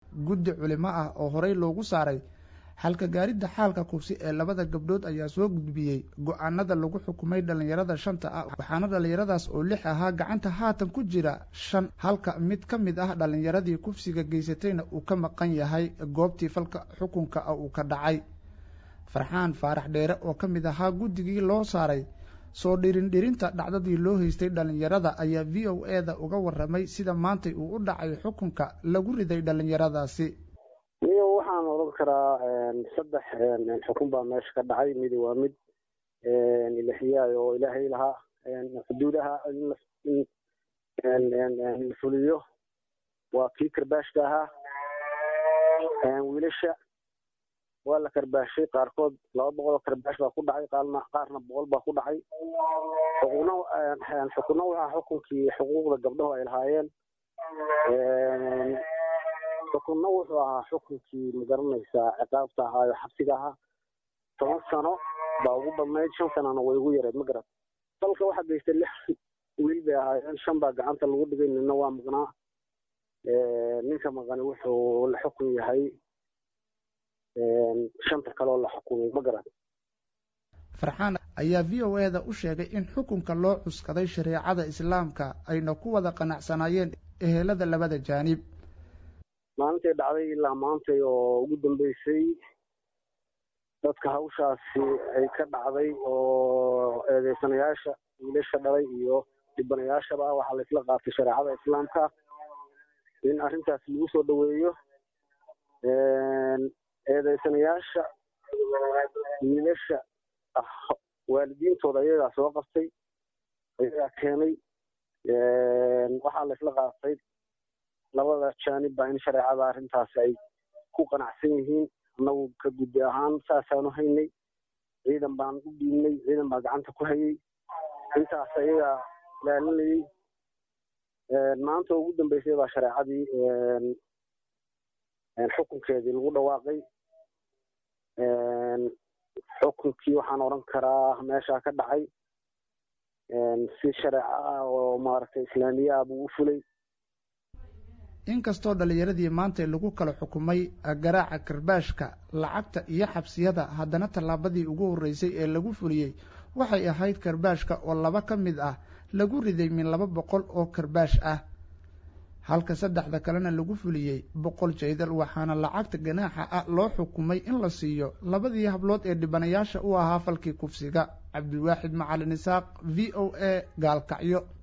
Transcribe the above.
guddi culimo ah oo horey loogu saaray halka gaaridda xaalka kufsi ee labada gabdhood ayaa soo gudbiyey go-aanada lagu xukumay dhallinyarada shanta ah waxaana dhallinyaradaas oo lix ahaa gacanta haatan ku jira shan halka mid ka mid ah dhallinyaradii kufsiga geysatayna uu ka maqan yahay goobtii falka xukunka ah uu ka dhacay farxaan faarax dheere oo ka mid ahaa guddigii loo saaray soo dhirindhirinta dhacdadii loo haystay dhallinyarada ayaa v o e da uga waramay sida maantay uu u dhacay xukunka lagu riday dhallinyaradaasi niyo waxaan odhan karaa saddex xukun baa meesha ka dhacay midi waa mid ilaxiyaay oo ilaahay lahaa xuduudaha in la fuliyo waa kii karbaashka ahaa wiilasha waa la karbaashay qaarkood laba boqol oo karbaash baa ku dhacay qaarna qaarna boqol baa ku dhacay xukunna xukunna waxaa xukunkii xuquuqda gabdhahu ay lahaayeen xukunna wuxuu ahaa xukunkii magaranaysaa ciqaabta ahaayo xabsiga ahaa toban sano baa ugu badnayd shan sanana way ugu yareed ma garat dalka waxaa geystay lix wiil bay ahaayeen shan baa gacanta lagu dhigay nina waa maqnaa ninka maqani wuxuu la xukun yahay shanta kaleoo la xukumay ma garan farxaan ayaa v o e da u sheegay in xukunka loo cuskaday shareecada islaamka ayna ku wada qanacsanaayeen ehelada labada jaanib maalintay dhacday ilaa maantay oo ugu dambeysay dadka hawshaasi ay ka dhacday oo eedeysanayaasha wiilasha dhalay iyo dhibanayaashaba waxaa la isla qaatay shareecada islaamka in arrintaas lagu soo dhoweeyo eedeysanayaasha wiilasha ah waalidiintooda ayagaa soo qabtay ayagaa keenay waxaa la isla qaatay labada jaanib baa in shareecada arrintaasi ay ku qanacsan yihiin annagu ka guddi ahaan saasaanu haynay ciidan baan u dhiibnay ciidan baa gacanta ku hayay intaas ayagaa ilaalinayay maanta ugu dambeysay baa shareecadii xukunkeedii lagu dhawaaqay xukunkii waxaan odhan karaa meeshaa ka dhacay si shareeco ah oo maaragtay islaamiye ah buu u fulay inkastoo dhallinyaradii maantay lagu kala xukumay garaaca karbaashka lacagta iyo xabsiyada haddana tallaabadii ugu horreysay ee lagu fuliyey waxay ahayd karbaashka oo laba ka mid ah lagu riday min laba boqol oo karbaash ah halka saddexda kalena lagu fuliyey boqol jaydal waxaana lacagta ganaaxa ah loo xukumay in la siiyo labadii hablood ee dhibanayaasha u ahaa falkii kufsiga cabdiwaaxid macalin isaaq v o a gaalkacyo